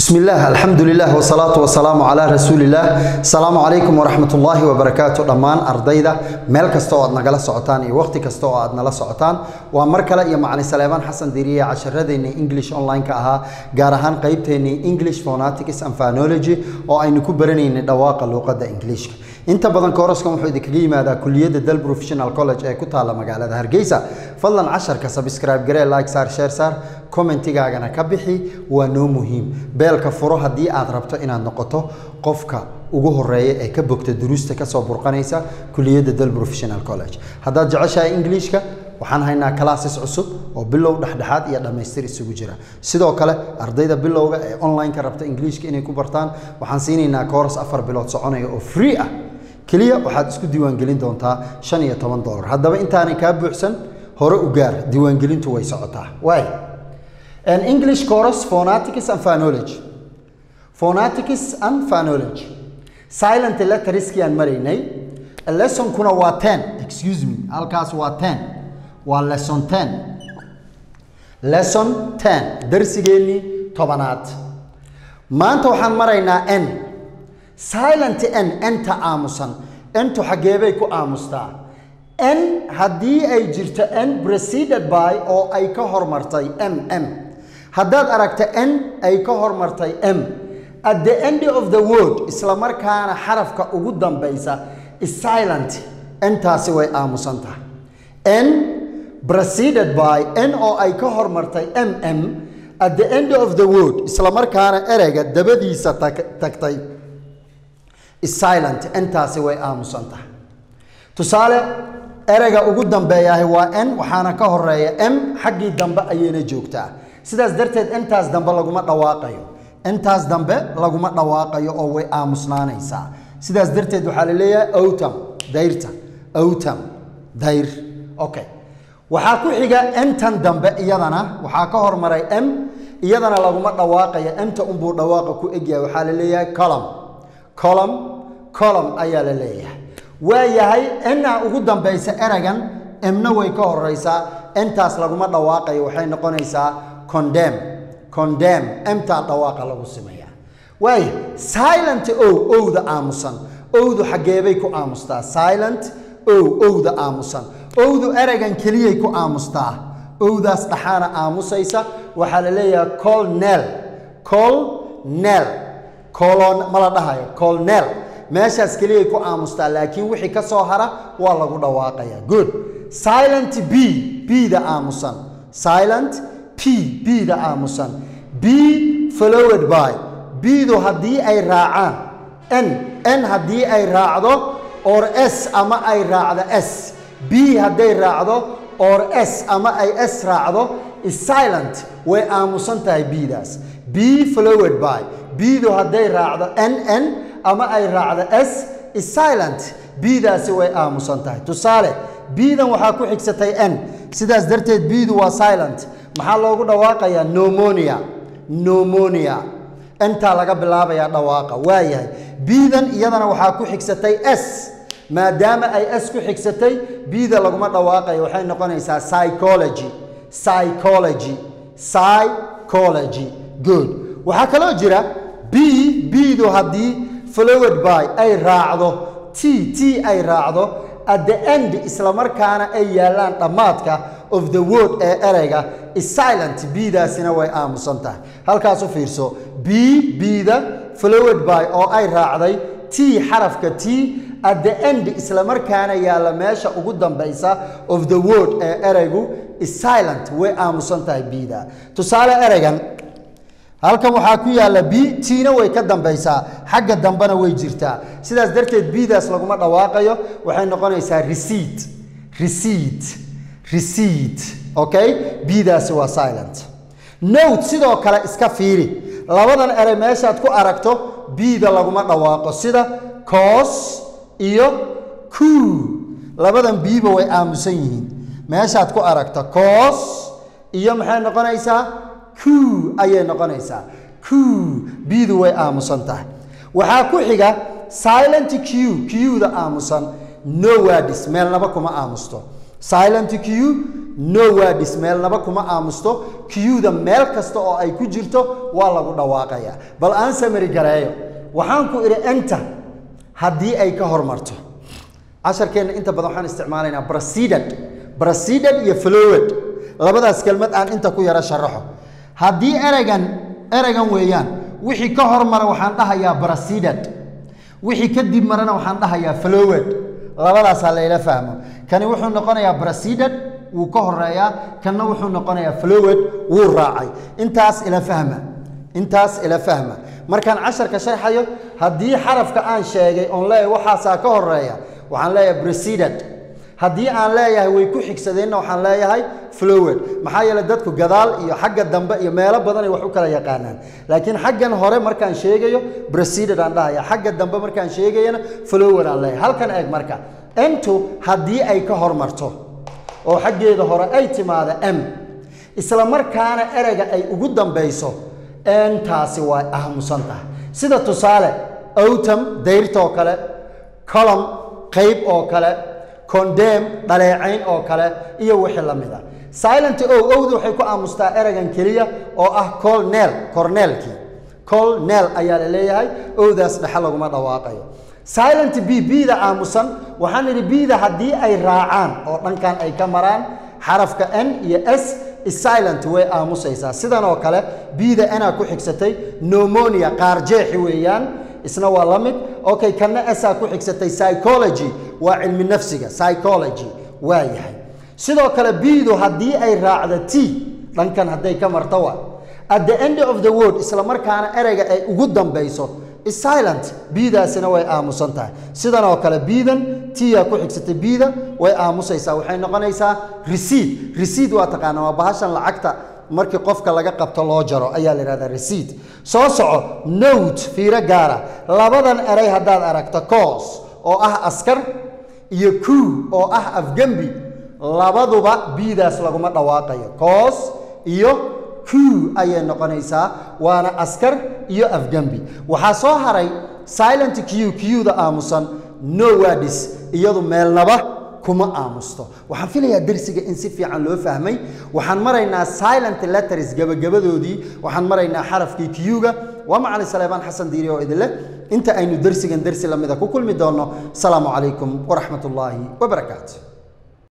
بسم الله الحمد لله والصلاة والسلام على رسول الله السلام عليكم ورحمة الله وبركاته دمان أرضيدا ميل كستو أدنا قلا سعطان إي وقت كستو أدنا لا سعطان ومركلا يا معني سليمان حسن ديرية عشرة ديني إنجليش أونلاين كأها جارهان قيبتيني إنجليش فوناتيكس أم فانولوجي أو أي نكبرني دواق اللغة إنجليش inta badan kooraskan wuxuu idinkaga yimaadaa kuliyadda dal professional college ee ku taalla magaalada hargeysa fadlan casharka subscribe garee like saar share saar commentigaagana ka bixi waa noo muhiim beelka furo haddii aad rabto inaad noqoto qofka ugu horeeya ee ka bogta duruusta kasoo burqanaysa kuliyadda dal professional college haddaad jeceshahay ingiliishka waxaan haynaa classes cusub oo bilow dhexdhexaad iyo dhammaystir isugu jira sidoo kale ardayda bilowga ee online-ka rabta ingiliishka inay ku bartaan waxaan siinaynaa kooras afar bilood soconaya oo free ah keliya waxaad isku diiwaangelin doontaa shan iyo toban dolar haddaba intaanay kaa buuxsan hore u gaar diiwaangelintu way socotaa waay an english chorus phonetics and phonology phonetics and phonology silent letterskii aan maraynay lessonkuna waa ten excuse me halkaas waa ten waa lesson ten lesson ten darsigeennii tobanaad maanta waxaan maraynaa n silent n enta aamusan entu xaggeebay ku aamustaa n haddii ay jirto n preceded by oo ay ka hormartay m m haddaad aragta n ay ka hormartay m at the end of the word isla markaana xarafka ugu dambaysa is silent entaasi way aamusan tahay n preceded by n oo ay ka hormartay m m at the end of the word isla markaana ereyga dabadiisa tagtay silent intaasi way aamusan tahay tusaale ereyga ugu dambeeyahay waa n waxaana ka horeeya m xaggii dambe ayayna joogtaa sidaas darteed intaas dambe laguma dhawaaqayo intaas dambe laguma dhawaaqayo oo way aamusnaanaysaa sidaas darteed waxaa la leeyahay owtam dayrta owtam dayr okay waxaa ku xiga entan dambe iyadana waxaa ka hormaray m iyadana laguma dhawaaqayo emta unbuu dhawaaqa ku egyahay waxaa la leeyahay colom colom colom ayaa la leeyahay waa yahay enaa ugu dambaysa eragan emna way ka horeysaa entaas laguma dhawaaqayo waxay noqonaysaa condem condem emtaa dhawaaqa lagu sameeyaa waaya silent ow owda aamusan owdu xaggeebay ku aamustaa silent ow owda aamusan owdu eragan keliyay ku aamustaa owdaas dhaxaana aamusaysa waxaa la leeyahay colnel colnel colon ma la dhahayo colnel meeshaas keliyay ku aamustaa laakiin wixii ka soo hara waa lagu dhawaaqaya good silent b b-da aamusan silent p b-da aamusan b followed by b-du haddii ay raacaan n n haddii ay raacdo or s ama ay raacdo s b hadday raacdo or s ama ay s raacdo is silent way aamusan tahay b-daas b followed by b-du hadday raacdo n n ama ay raacdo s is silent b-daasi way aamusan tahay tusaale b-dan waxaa ku xigsatay n sidaas darteed b-du waa silent maxaa loogu dhawaaqayaa nomonia nomonia intaa laga bilaabayaa dhawaaqa waayahay b-dan iyadana waxaa ku xigsatay s maadaama ay s ku xigsatay b-da laguma dhawaaqayo waxay noqonaysaa psychology psychology psychology good waxaa kaloo jira b b-du haddii followed by ay raacdo t t ay raacdo at the end isla markaana ay yaallaan dhammaadka of the word ee ereyga is silent b-daasina way aamusan tahay halkaas u fiirso b b-da followed by oo ay raacday t xarafka t at the end isla markaana yaalla meesha ugu dambaysa of the word ee ereygu is silent way aamusan tahay b-da tusaale ereygan halkan waxaa ku yaalla b tiina way ka dambaysaa xagga dambena way jirtaa sidaas darteed b-daas laguma dhawaaqayo waxay noqonaysaa receipt receipt receipt okay b-daasi waa silent note sidoo kale iska fiiri labadan erey meeshaad ku aragto b-da laguma dhawaaqo sida cos iyo cu labadan b-ba way aamusan yihiin meeshaad ku aragto cos iyo maxay noqonaysaa q ayay noqonaysaa q b-du way aamusan tahay waxaa ku xiga silent q q-da aamusan no wadis meelnaba kuma aamusto silent q no wadis meelnaba kuma aamusto qda meel kasta oo ay ku jirto waa lagu dhawaaqaya bal aan samari gareeyo waxaan ku idhi enta haddii ay ka hormarto casharkeenna inta badan waxaan isticmaalaynaa proceeded proceeded iyo flowed labadaas kelmad aan inta ku yaro sharaxo haddii ereygan ereygan weeyaan wixii ka hormara waxaan dhahayaa proceeded wixii kadib marana waxaan dhahayaa flowed labadaasaa layla fahmo kani wuxuu noqonayaa proceeded wuu ka horeeyaa kanna wuxuu noqonayaa flowed wuu raacay intaas ila fahma intaas ila fahma markaan casharka sharxayo haddii xarafka aan sheegay oon leeyahay waxaasaa ka horeeya waxaan leeyahay proceeded haddii aan leeyahay way ku xigsadeenna waxaan leeyahay flowed maxaa yeele dadku gadaal iyo xagga dambe iyo meelo badanay wax u kala yaqaanaan laakiin xaggan hore markaan sheegayo proceeded aan dhahaya xagga dambe markaan sheegayana flowed aan leeyahay halkan eeg marka entu haddii ay ka hormarto oo xaggeeda hore ay timaado m isla markaana ereyga ay ugu dambayso entaasi waa aamusan tahay sida tusaale outam dayrtoo kale colom qayb oo kale condem dhaleecayn oo kale iyo wixii la mid a silent o owda waxay ku aamustaa ereygan keliya oo ah colnel corneelkii colnel ayaa la leeyahay owdaas dhexe laguma dhawaaqayo silent b bda aamusan waxaan idhi bda haddii ay raacaan oo dhankan ay ka maraan xarafka n iyo s silent way aamusaysaa sidan oo kale bda na ku xigsatay nomonia qaarjeexi weeyaan isna waa la mid okay kanna saa ku xigsatay psychology waa cilmi nafsiga psychology waa yahay sidoo kale bdu haddii ay raacdo t dhankan hadday ka marto waa at the end of the word isla markaana ereyga ay ugu dambayso silent bdaasina way aamusan tahay sidan oo kale bdan tia ku xigsatay bda way aamusaysaa waxay noqonaysaa receid receid waa taqaana waa bahashan lacagta markii qofka laga qabto loo jaro ayaa la yihahdaa receid soo soco note fiiro gaara labadan erey haddaad aragto coos oo ah askar iyo ku oo ah afgembi labaduba bdaas laguma dhawaaqayo coos iyo q ayay noqonaysaa waana askar iyo afgembi waxaa soo haray silent q qda aamusan no wadis iyadu meelnaba kuma aamusto waxaan filayaa dersiga in si fiican loo fahmay waxaan maraynaa silent letters gabagabadoodii waxaan maraynaa xarafkii q-ga waa macalin saleebaan xasan diiri oo idinleh inta aynu dersigan dersi lamida ku kulmi doonno asalaamu calaykum waraxmat ullaahi wabarakaatu